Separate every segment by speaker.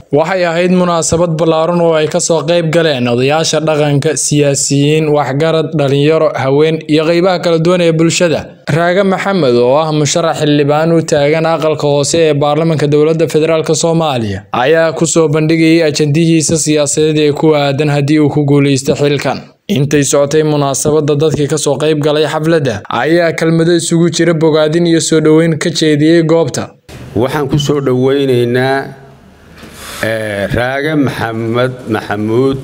Speaker 1: waxay ahayd munaasabad ballaaran oo ay kasoo qayb galeen odayaasha dhaqanka siyaasiyiin waxgarad dhalinyaro haween iyo qeybaha kala duwan ee bulshada raage maxamed oo ah musharax xildhibaan u taagan aqalka hoose ee baarlamaanka dowladda federaalk soomaaliya ayaa kusoo bandhigayay ajandihiisa siyaasadeed ee ku aadan haddii uu ku guuleysto xilkan intay socotay munaasabada dadkii kasoo qayb galay xafladda ayaa kelmado isugu jira bogaadin iyo soo dhoweyn ka jeediyey goobta
Speaker 2: waxaan ku soo dhowaynaynaa raage maxamed maxamuud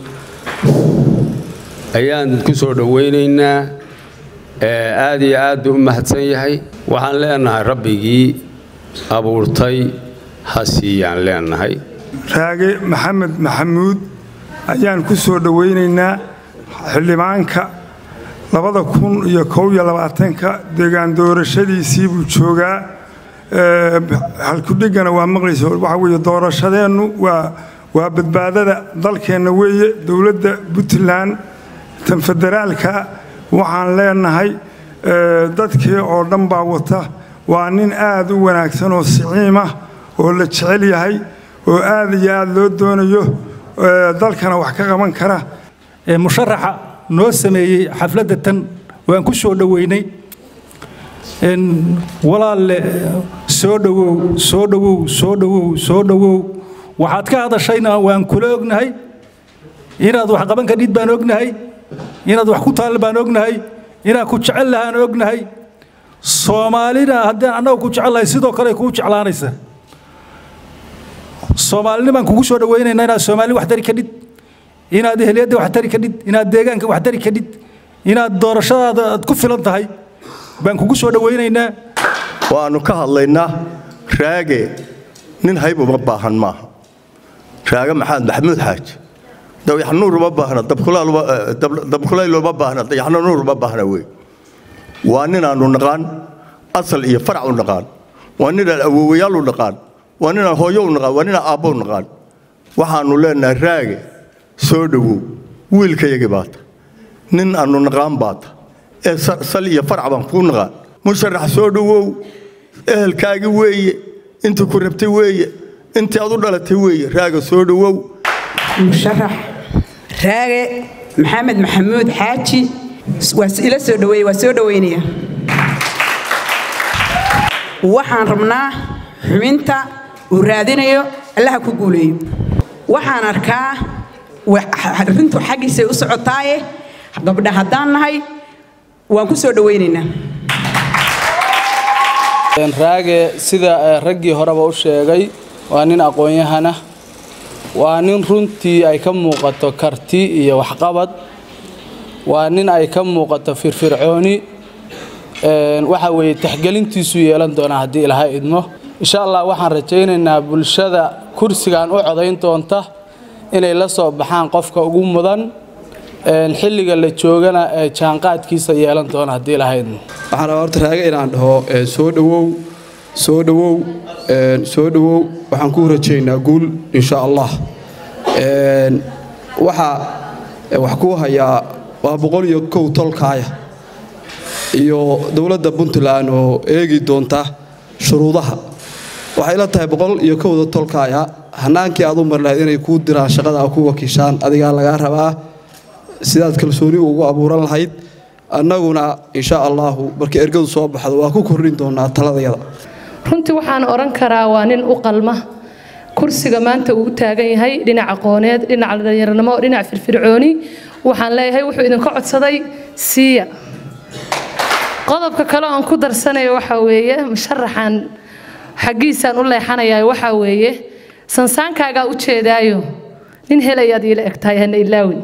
Speaker 2: ayaan ku soo dhowaynaynaa aad iyo aad buu u mahadsan yahay waxaan leenahay rabbigii abuurtay ha siiyaan leenahay
Speaker 3: raage maxamed maxamuud ayaan ku soo dhowaynaynaa xildhibaanka labada kun iyo kow iyo labaatanka deegaan doorashadiisii buu joogaa halkudhigana waa maqlaysa waxaa weeye doorashadeennu waa waa badbaadada dalkeenna weeye dowladda puntland tan federaalka waxaan leenahay dadkii oo dhan baa wata waa nin aad u wanaagsan oo siciimah oo la jecel yahay oo aad iyo aad loo doonayo dalkana wax ka qaban kara
Speaker 4: musharaxa noo sameeyey xafladda tan waan ku soo dhoweynay walaalle soo dhowow soo dhowow soo dhowow soo dhowow waxaad ka hadashayna waan kula ognahay inaad wax qaban kadhid baan ognahay inaad wax ku taal baan ognahay inaad ku jecel lahaan ognahay soomaalina haddaan annaga ku jecelnahay sidoo kale kuu jeclaanaysa soomaalinimaan kugu soo dhowaynaynaa inaad soomaali wax tari kadhid inaad ehliyadda wax tari kadhid inaad deegaanka wax tari kadhid inaad doorashadaada aad ku filan tahay baan kugu soo dhowaynaynaa
Speaker 5: waannu ka hadlaynaa raage nin hayb uma baahan maaha raage maxamed maxamuud xaaji dayaxnuur uma baahna dabkulayl uma baahna dayaxnuur uma baahna wey waa ninaannu naqaan asal iyo farac u naqaan waa ninaan awowayaal u naqaan waa ninaan hooyo u naqaan waa ninaan aabbo u naqaan waxaannu leenahay raage soo dhowow wiilkayagii baata nin aannu naqaan baata ee sal iyo farac baan kuu naqaan musharax soo dhowow ehelkaagi weeye intii ku rabtay weeye intii aad u dhalatay weeye raaga soo dhowow
Speaker 6: musharax raage maxamed maxamuud xaaji waa ila soo dhoweeye waa soo dhoweynaya waxaan rabnaa xubinta uu raadinayo allaha ku guuleeyo waxaan arkaa arrintu xaggiisay u socotaaye gabdha haddaan nahay waan ku soo dhowaynaynaa
Speaker 7: raage sida raggii horeba u sheegay waa nin aqoon-yahana waa nin runtii ay ka muuqato karti iyo waxqabad waa nin ay ka muuqato firfircooni waxa weeye taxgelintiisu yeelan doonaa haddii ilaha idmo insha allah waxaan rajaynaynaa bulshada kursigan u codayn doonta inay la soo baxaan qofka ugu mudan xilliga la joogana ee jaanqaadkiisa yeelan doona haddii ilaha idmo
Speaker 8: waxaan rabaa horta raage inaan dhaho soo dhowow soo dhowow soo dhowow waxaan ku rajaynaa guul insha allah waxaa wax kuu hayaa waa boqol iyo kow tolkaaya iyo dowladda puntland oo eegi doonta shuruudaha waxay la tahay boqol iyo kowda tolkaaya hanaankii aad u mari lahayd inay kuu diraan shaqada a ku wakiishaan adigaa lagaa rabaa sidaad kalsooni ugu abuuran lahayd annaguna insha allaahu markii ergadu soo baxdo waa ku kordhin doonaa taladayada
Speaker 9: runtii waxaan odhan karaa waa nin u qalma kursiga maanta uu u taagan yahay dhinac aqooneed dhinac dhallinyaranimo dhinac firfircooni waxaan leeyahay wuxuu idinka codsaday siiya qodobka kale oon ku darsanayo waxaa weeye musharaxan xaggiisaan u leexanayaa waxaa weeye sansaankaagaa u jeedaayo nin helayaad iila egtahay hana ilaawin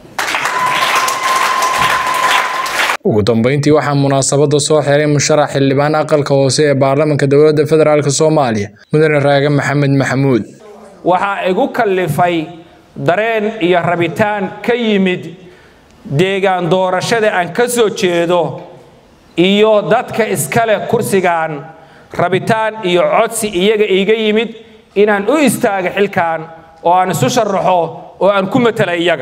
Speaker 1: ugu dambeyntii waxaa munaasabada soo xiray musharax xildhibaan aqalka hoose ee baarlamaanka dowladda federaalk soomaaliya mudane raage maxamed maxamuud
Speaker 10: waxaa igu kallifay dareen iyo rabitaan ka yimid deegaan doorashada aan ka soo jeedo iyo dadka iskale kursigan rabitaan iyo codsi iyaga iiga yimid inaan u istaaga xilkan oo aan isu sharaxo oo aan ku matala iyaga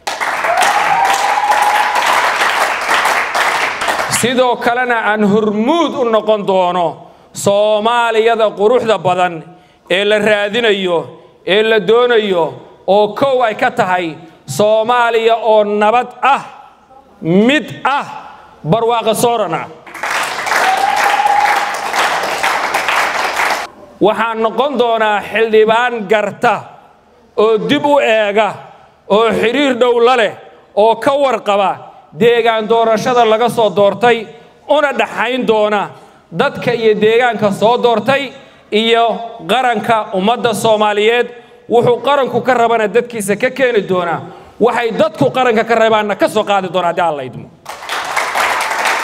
Speaker 10: sidoo kalena aan hormuud u noqon doono soomaaliyada quruxda badan ee la raadinayo ee la doonayo oo kow ay ka tahay soomaaliya oo nabad ah mid ah barwaaqo sooran ah waxaan noqon doonaa xildhibaan garta oo dib u eega oo xidhiir dhow la leh oo ka warqaba deegaan doorashada laga soo doortay una dhaxayn doona dadka iyo deegaanka soo doortay iyo qaranka ummadda soomaaliyeed wuxuu qaranku ka rabana dadkiisa ka keeni doonaa waxay dadku qaranka ka rabaanna ka soo qaadi doona haddii alla idmo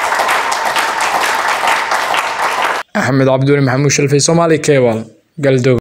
Speaker 1: axmed cabduuli maxamuud shalfay soomaali kebal galdow